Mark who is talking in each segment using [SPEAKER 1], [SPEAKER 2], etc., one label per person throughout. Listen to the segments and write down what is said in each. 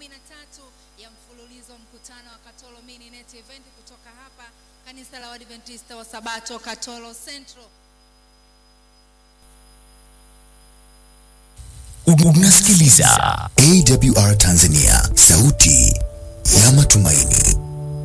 [SPEAKER 1] kumi na tatu ya mfululizo wa mkutano wa Katolo Mini Net Event kutoka hapa kanisa la Waadventista wa Sabato Katolo Central.
[SPEAKER 2] Unasikiliza AWR Tanzania, sauti ya matumaini.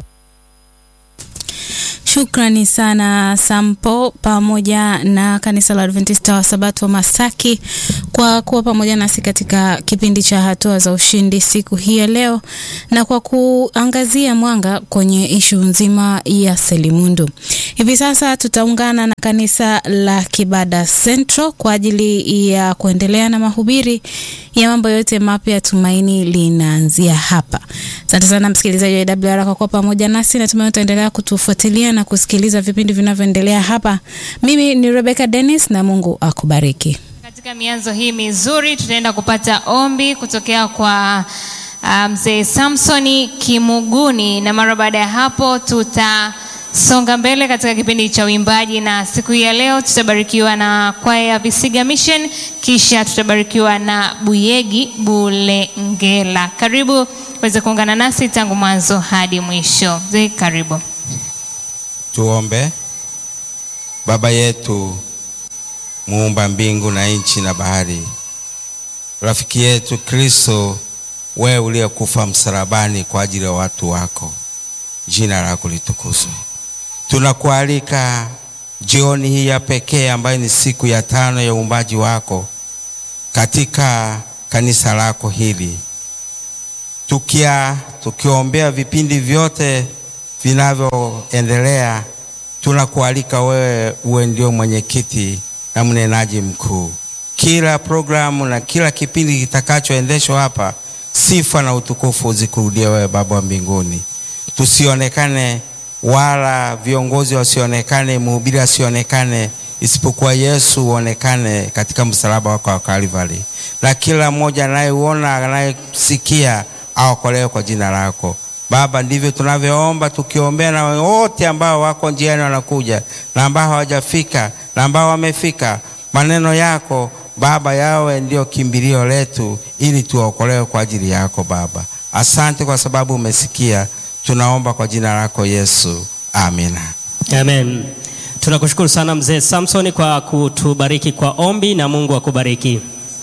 [SPEAKER 3] Shukrani sana Sampo pamoja na kanisa la Adventista wa Sabato Masaki kwa kuwa pamoja nasi katika kipindi cha hatua za ushindi siku hii ya leo na kwa kuangazia mwanga kwenye ishu nzima ya selimundu. Hivi sasa tutaungana na kanisa la Kibada Central kwa ajili ya kuendelea na mahubiri ya mambo yote mapya. Tumaini linaanzia hapa. Asante sana msikilizaji wa AWR kwa kuwa pamoja nasi, natumai utaendelea kutufuatilia na kusikiliza vipindi vinavyoendelea hapa. Mimi ni Rebecca Dennis na Mungu akubariki.
[SPEAKER 4] Katika mianzo hii mizuri tutaenda kupata ombi kutokea kwa mzee um, Samsoni Kimuguni, na mara baada ya hapo tutasonga mbele katika kipindi cha uimbaji, na siku hii ya leo tutabarikiwa na kwaya ya Visiga Mission, kisha tutabarikiwa na Buyegi Bulengela. Karibu uweze kuungana nasi tangu mwanzo hadi mwisho. Mzee, karibu.
[SPEAKER 5] Tuombe. Baba yetu muumba mbingu na nchi na bahari, rafiki yetu Kristo, wewe uliyekufa msalabani kwa ajili ya watu wako, jina lako litukuzwe. Tunakualika jioni hii ya pekee ambayo ni siku ya tano ya uumbaji wako katika kanisa lako hili, tukia tukiombea vipindi vyote vinavyoendelea tunakualika wewe uwe ndio mwenyekiti na mnenaji mkuu. Kila programu na kila kipindi kitakachoendeshwa hapa, sifa na utukufu zikurudie wewe, Baba wa mbinguni. Tusionekane wala viongozi wasionekane, mhubiri asionekane, isipokuwa Yesu uonekane katika msalaba wako wa Kalvari, na kila mmoja anayeuona anayesikia aokolewe kwa jina lako. Baba, ndivyo tunavyoomba tukiombea na wote ambao wako njiani wanakuja na ambao hawajafika na ambao wamefika. Maneno yako Baba yawe ndio kimbilio letu, ili tuokolewe kwa ajili yako Baba. Asante kwa sababu umesikia, tunaomba kwa jina lako Yesu, amina.
[SPEAKER 6] Amen. Tunakushukuru sana mzee Samson kwa kutubariki kwa ombi na Mungu akubariki.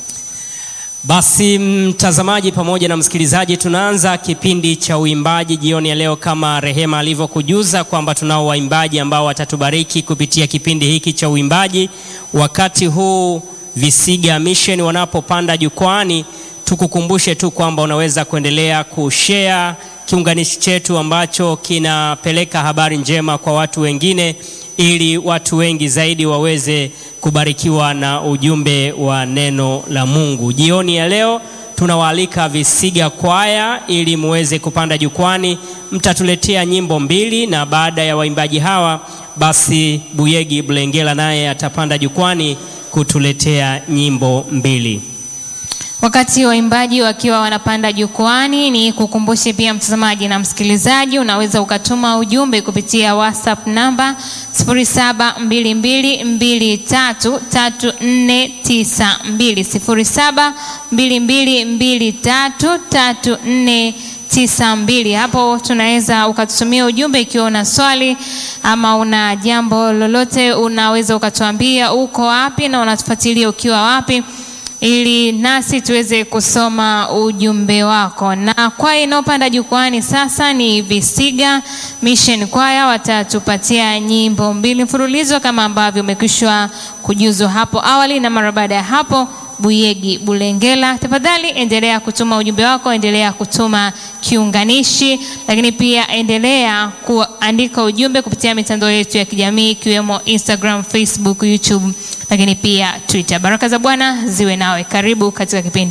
[SPEAKER 6] Basi mtazamaji pamoja na msikilizaji, tunaanza kipindi cha uimbaji jioni ya leo, kama Rehema alivyokujuza kwamba tunao waimbaji ambao watatubariki kupitia kipindi hiki cha uimbaji. Wakati huu Visiga Mission wanapopanda jukwani, tukukumbushe tu kwamba unaweza kuendelea kushare kiunganishi chetu ambacho kinapeleka habari njema kwa watu wengine ili watu wengi zaidi waweze kubarikiwa na ujumbe wa neno la Mungu. Jioni ya leo tunawaalika Visiga kwaya ili muweze kupanda jukwani, mtatuletea nyimbo mbili, na baada ya waimbaji hawa basi Buyegi Bulengela naye atapanda jukwani kutuletea nyimbo mbili.
[SPEAKER 4] Wakati waimbaji wakiwa wanapanda jukwani, ni kukumbushe pia mtazamaji na msikilizaji, unaweza ukatuma ujumbe kupitia WhatsApp namba 0722233492, 0722233492. Hapo tunaweza ukatutumia ujumbe ikiwa una swali ama una jambo lolote, unaweza ukatuambia uko wapi na unatufuatilia ukiwa wapi ili nasi tuweze kusoma ujumbe wako. Na kwaya inayopanda jukwani sasa ni Visiga Mission Kwaya, watatupatia nyimbo mbili mfululizo kama ambavyo umekwisha kujuzwa hapo awali, na mara baada ya hapo Buyegi Bulengela. Tafadhali endelea kutuma ujumbe wako, endelea kutuma kiunganishi, lakini pia endelea kuandika ujumbe kupitia mitandao yetu ya kijamii ikiwemo Instagram, Facebook, YouTube, lakini pia Twitter. Baraka za Bwana ziwe nawe. Karibu katika kipindi